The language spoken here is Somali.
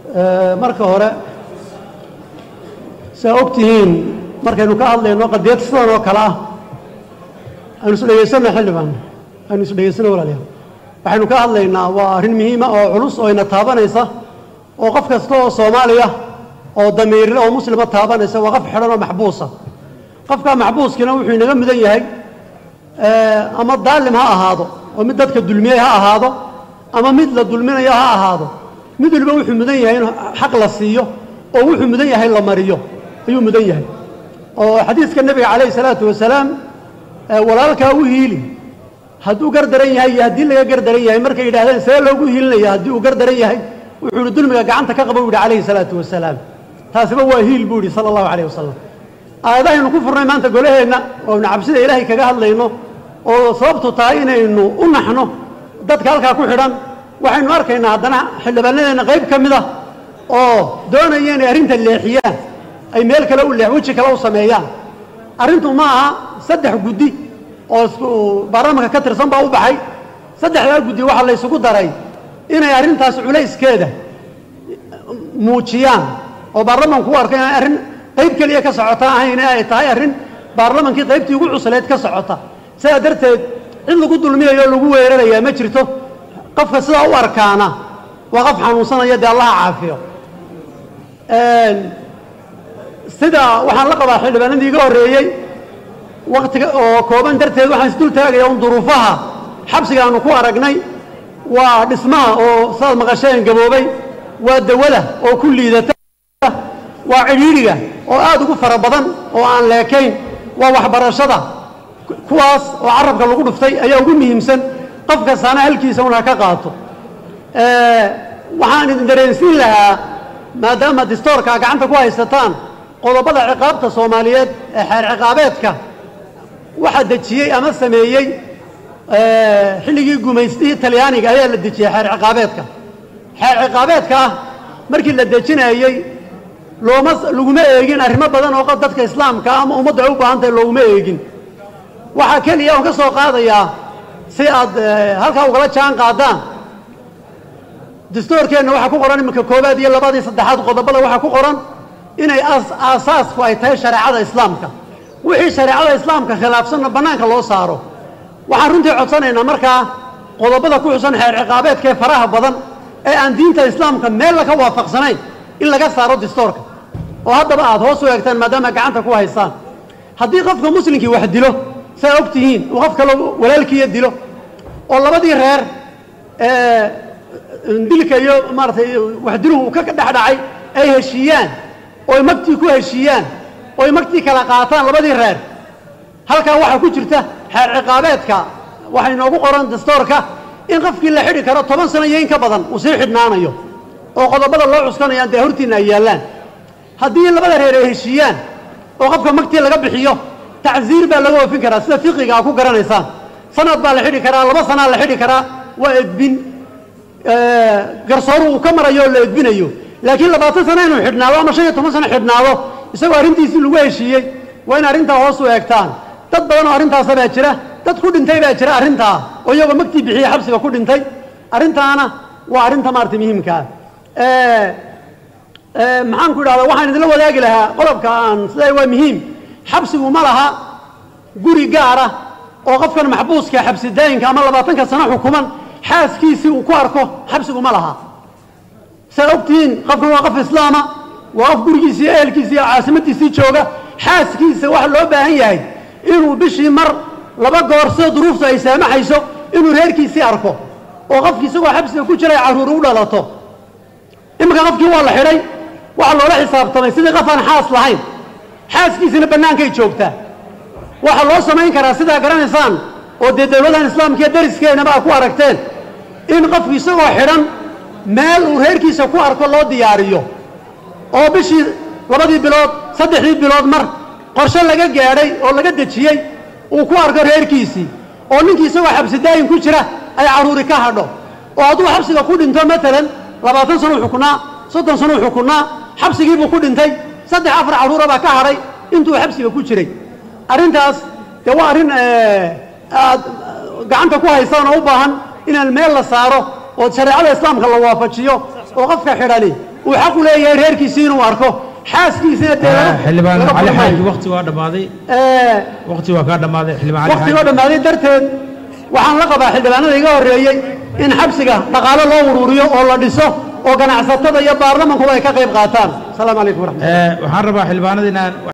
marka hore saa og tihiin markaynu ka hadlayno qadiyad sidan oo kale ah aynu is dhegaysanno xildhibaan aynu is dhegaysanno walaalayaal waxaynu ka hadlaynaa waa arrin muhiima oo culus oo ina taabanaysa oo qof kasta oo soomaaliya oo damiirle oo muslima taabanaysa waa qof xidhan oo maxbuusa qofkaa maxbuuskiina wuxuu inaga mudan yahay ama daalim ha ahaado oo mid dadka dulmiyey ha ahaado ama mid la dulminayo ha ahaado mid waliba wuxuu mudan yahay in xaq la siiyo oo wuxuu mudan yahay la mariyo ayuu mudan yahay oo xadiiska nebiga calayhi salaatu wasalaam walaalkaa u hiili hadduu gar daran yahay iyo haddii laga gar daran yahay markay yidhahdeen see loogu hiilinaya haddii uu gar daran yahay wuxuu ihi dulmiga gacanta ka qaba u yihi calayhi salaatu wasalaam taasiba waa hiil buu yihi sala allahu calayh wasalam aayadahaynu ku furnay maanta golaheenna oonu cabsida ilaahay kaga hadlayno oo sababtu tahay inaynu u naxno dadka halkaa ku xidhan waxaynu arkaynaa haddana xildhibaanadeenna qayb ka mid ah oo doonaya inay arrinta leexiyaan ay meel kale u leex weji kale u sameeyaan arrintu ma aha saddex guddi oo isku baarlamanka ka tirsan baa u baxay saddexdaa guddi waxaa la ysugu daray inay arrintaas culayskeeda muujiyaan oo baarlamanku u arko inay arrin qayb keliya ka socota ahayn ee ay tahay arrin baarlamankii qaybtii ugu cusleed ka socota sidaa darteed cid lagu dulmiyayo o lagu weerarayaa ma jirto qofka sidaa u arkaana waa qof xanuunsanaya dee allaha caafiyo sida waxaan la qabaa xildhibaanadii iga horreeyey waktiga oo kooban darteed waxaan isdul taagaya un duruufaha xabsiga aanu ku aragnay waa dhismaha oo saad maqasheen gaboobay waa dawada oo ku liidata waa cidhiidhiga oo aad ugu fara badan oo aan leekayn waa waxbarashada kuwaas oo carabka lagu dhuftay ayaa ugu muhiimsan qof kastaana halkiisa un ha ka qaato waxaan idin dareensiin lahaa maadaama distoorka gacanta ku haysataan qodobada ciqaabta soomaaliyeed ee xeer ciqaabeedka waxaa dejiyey ama sameeyey xilligii gumaystihii talyaaniga ayaa la dejiyey xeer ciqaabeedka xeer ciqaabeedka ah markii la dejinayey looma laguma eegin arrimo badan oo dadka islaamka ama ummaddu ay u baahan tahay looguma eegin waxaa keliya oon ka soo qaadayaa si aad halkaa ugala jaan qaadaan dastoorkeenna waxaa ku qoran iminka koowaad iyo labaad iyo saddexaad qodobada waxaa ku qoran inay aasaasku ay tahay shareecada islaamka wixii shareecada islaamka khilaafsanna bannaanka loo saaro waxaan runtii codsanaynaa markaa qodobada ku xusan xeer ciqaabeedka ee faraha badan ee aan diinta islaamka meel laka waafaqsanayn in laga saaro distoorka oo haddaba aad hoos u eegtaan maadaama gacanta ku haysaan haddii qofka muslimkii wax dilo saa og tihiin uu qof kale walaalkiiya dilo oo labadii reer dilka iyo maaratay waxdiluhu uu ka dhex dhacay ay heshiiyaan ooy magtii ku heshiiyaan ooy magtii kala qaataan labadii reer halkaa waxaa ku jirta xeer ciqaabeedka waxaa inoogu qoran dastoorka in qofkii la xidhi karo toban sano iyo in ka badan uu sii xidhnaanayo oo qodobada loo cuskanayaan dee hortiinna ay yaallaan haddii labada reer ay heshiiyaan oo qofka magtii laga bixiyo tacsiir baa laga oofin karaa sida fiqiga aa ku garanaysaan sanad baa la xidhi karaa laba sanaa la xidhi karaa waa edbin garsooru uu ka marayo oo la edbinayo laakiin labaatan sano inuu xidhnaado ama shan iyo toban sano xidhnaado isagoo arrintiisii lagu heshiiyey waa in arrintaa hoos u eegtaan dad badan oo arrintaasa baa jira dad ku dhintay baa jira arrintaa oo iyagoo magtii bixiyey xabsiga ku dhintay arrintaana waa arrinta maarata muhiimkaa maxaan ku idhahdaa waxaan idinla wadaagi lahaa qodobka aan sidaa waa muhiim xabsigu ma laha guri gaara oo qofkan maxbuuska xabsi daayinka ama labaatanka sano xukuman xaaskiisii uu ku arko xabsigu ma laha saa ogtihiin qofkan waa qof islaama waa qof gurigiisii iyo ehelkiisii iyo caasimadiisii jooga xaaskiisa waxa loo baahan yahay inuu bishii mar laba goor sida duruuftu ay saamaxayso inuu reerkiisii arko oo qofkii isagoo xabsiga ku jira ay carruuri u dhalato iminka qofkii waa la xidhay waxaa loola xisaabtamay sidii qof aan xaas lahayn xaaskiisina bannaankay joogtaa waxaa loo samayn karaa sidaa garanaysaan oo dee dawladahan islaamka iyo dariskeenaba a ku aragteen in qofku isagoo xidhan meel uu reerkiisa ku arko loo diyaariyo oo bishii labadii bilood saddexdii bilood mar qorshe laga gaadhay oo laga dejiyey uu ku arko reerkiisii oo ninkii isagoo xabsi daayin ku jira ay carruuri ka hadho oo hadduu xabsiga ku dhinto maalan labaatan sanuu xukunaa soddon sanuu xukunaa xabsigiibuu ku dhintay saddex afar carruura baa ka hadhay intuu xabsiga ku jiray arrintaas dee waa arrin aad gacanta ku haysaan oo u baahan inaan meel la saaro oo shareecada islaamka la waafajiyo oo qofka xidhani uu xaq u leeyahay reerkiisii inuu arko xaaskiisina dee laga- xildhibaan laga cali furmay. xaaji waqti waa dhammaaday Ee, waqti waa kaa dhammaaday xildhibaan cali waktigoo xaaji dhammaaday darteed waxaan la qabaa xildhibaanada iga horreeyey in xabsiga dhaqaalo loo uruuriyo oo la dhiso oo ganacsatada iyo baarlamankuba ay ka qayb qaataan asalaamu calaykum waraxmat Eh, waxaan rabaa xildhibaanada inaan